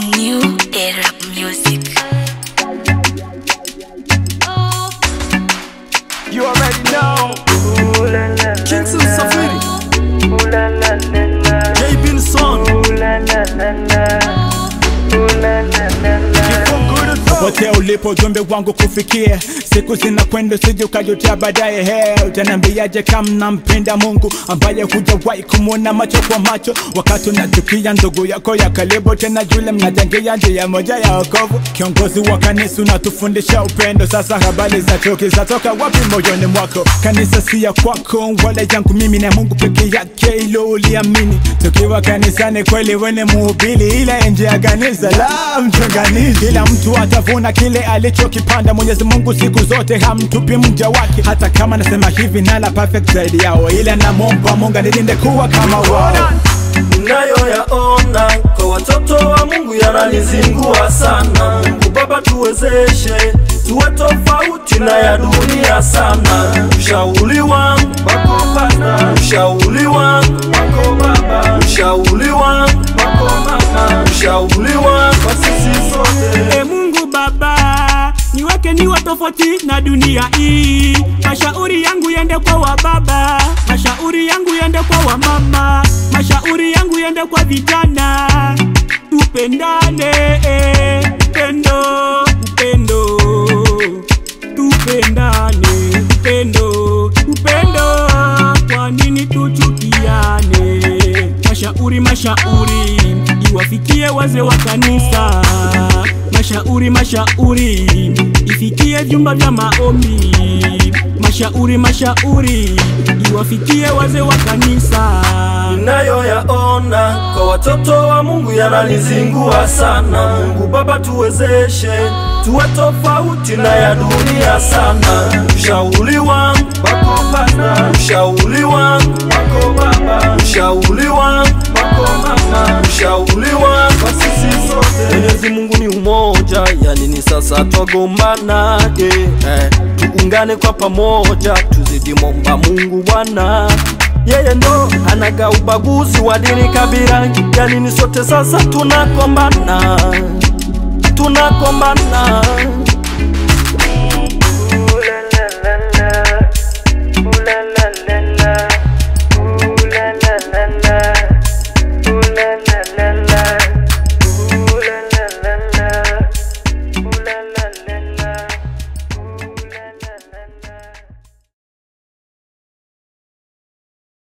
New era music. You already know. Kingston Safiri. J Binson. popote ulipo ujumbe wangu kufikia siku zinakwenda usije ukajutia baadaye he utaniambiaje kama nampenda mungu ambaye hujawahi kumwona macho kwa macho wakati unachukia ndugu yako ya karibu tena yule mnachangia njia moja ya okovu kiongozi wa kanisa unatufundisha upendo sasa habari za chuki zatoka wapi moyoni mwako kanisa si ya kwako wala yangu mimi na mungu peke yake ilo uliamini tukiwa kanisani kweli wene muhubiri ila nje ya kanisa la mchunganishi kila mtu atavuna kile alichokipanda mwenyezi mungu siku zote hamtupi mja wake hata kama nasema hivi nala perfect zaidi yao ila namwomba mungu anilinde kuwa kama wao Ninayoyaona kwa watoto wa Mungu yananizingua sana. Mungu Baba, tuwezeshe tuwe tofauti na ya dunia sana. Ushauri wangu wako Baba, ushauri wangu wako Baba, ushauri wangu wako Mama, ushauri wangu kwa sisi sote. E Mungu Baba, niweke niwe tofauti na dunia hii. Mashauri yangu yende kwa wa baba, mashauri yangu yende kwa wa mama, mashauri yangu yende kwa vijana. Tupendane, eh, upendo, upendo, tupendane, upendo, upendo. Kwa nini tuchukiane? Mashauri, mashauri iwafikie wazee wa kanisa. Mashauri, mashauri ifikie vyumba vya maombi. Mashauri, mashauri iwafikie wazee wa kanisa. Ninayoyaona kwa watoto wa Mungu yananizingua sana. Mungu Baba, tuwezeshe tuwe tofauti na ya dunia sana. Ushauri wangu wako Baba, ushauri wangu wako Baba, ushauri wangu wako Mama, ushauri wangu kwa sisi sote. Mwenyezi Mungu ni umoja, yani ni sasa twagombana eh, tuungane kwa pamoja, tuzidi momba Mungu Bwana yeye ndo anaga ubaguzi wa dini kabila, yani ni sote sasa tunakombana, tunakombana